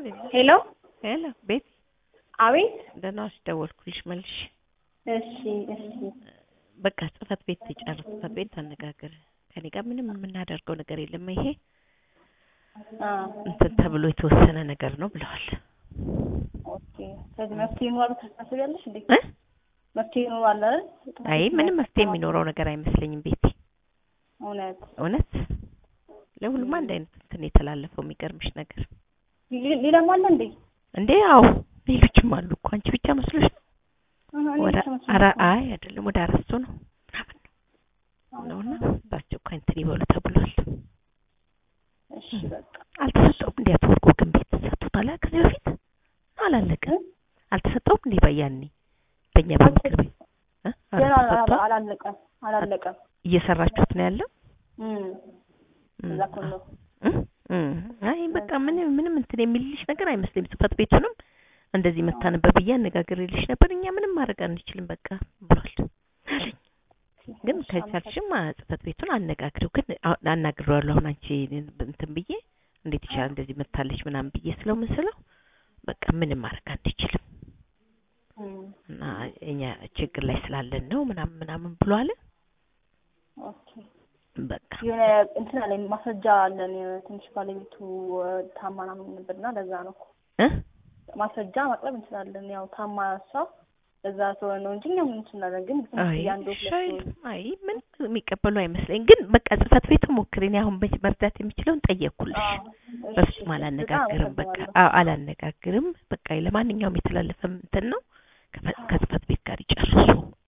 ሄሎ ሄሎ ቤት አቤት። ደህና ዋልሽ? ደወልኩልሽ መልሽ። እሺ እሺ በቃ ጽህፈት ቤት ትጨርስ፣ ጽህፈት ቤት ታነጋግር። ከኔ ጋር ምንም የምናደርገው ነገር የለም። ይሄ አ እንትን ተብሎ የተወሰነ ነገር ነው ብለዋል። ኦኬ። ስለዚህ መፍትሄ ይኖራል ታስቢያለሽ እንዴ? እ? መፍትሄ ይኖራል አይደል? አይ ምንም መፍትሄ የሚኖረው ነገር አይመስለኝም ቤቲ። እውነት እውነት ለሁሉም አንድ አይነት እንትን የተላለፈው የሚገርምሽ ነገር ሊ- ሌላም አለ እንዴ? እንዴ አዎ ሌሎችም አሉ እኮ አንቺ ብቻ መስሎሽ ነው? አሃ፣ እኔ ወደ ብቻ መስሎኝ አረ እኮ። አይ አይደለም ወደ አራቱ ነው ምናምን ነውና በአስቸኳይ እንትን ይበሉ ተብሏል። እሺ በቃ አልተሰጠውም እንዴ አቶ ወርቁ ግን ቤት ተሰጥቶታል አ- ከዚህ በፊት አላለቀም። አልተሰጠውም እንዴ በያኔ በእኛ በምክር ቤት እ? ገና አልተሰጠውም? አላለቀም አላለቀም። እየሰራችሁት ነው ያለው? እም እም፣ እዛ እኮ ነው። እም፣ እም። አይ በቃ ምንም ምንም እንትን የሚልልሽ ነገር አይመስለኝም። ጽህፈት ቤቱንም እንደዚህ መታ ነበር ብዬ አነጋግሬልሽ ነበር። እኛ ምንም ማድረግ አንችልም በቃ ብሏል አለኝ። ግን እሺ፣ ከቻልሽም አ- ጽህፈት ቤቱን አነጋግሪው። ግን አሁን አናግሬዋለሁ አሁን አንቺ እንትን ብዬ እንዴት ይችላል እንደዚህ መታለች ምናምን ብዬ ስለው ምን ስለው በቃ ምንም ማድረግ አንችልም እም እና እኛ ችግር ላይ ስላለን ነው ምናምን ምናምን ብሎ አለ። ኦኬ በቃ የሆነ እንትን አለ ማስረጃ አለን። ትንሽ ባለቤቱ ታማ ምናምን ነበርና ለዛ ነው እኮ እ ማስረጃ ማቅረብ እንችላለን። ያው ታማ እሷ ለዛ ስለሆነ ነው እንጂ እኛ ምን እንችላለን። ግን አይ ያንዱ ሻይ አይ ምን የሚቀበሉ አይመስለኝ። ግን በቃ ጽህፈት ቤቱ ሞክሪ። እኔ አሁን በ- መርዳት የሚችለውን ጠየቅኩልሽ። በፍጹም አላነጋግርም። በቃ አዎ አላነጋግርም። በቃ ለማንኛውም የተላለፈ እንትን ነው ከፈ- ከጽህፈት ቤት ጋር ይጨርሱ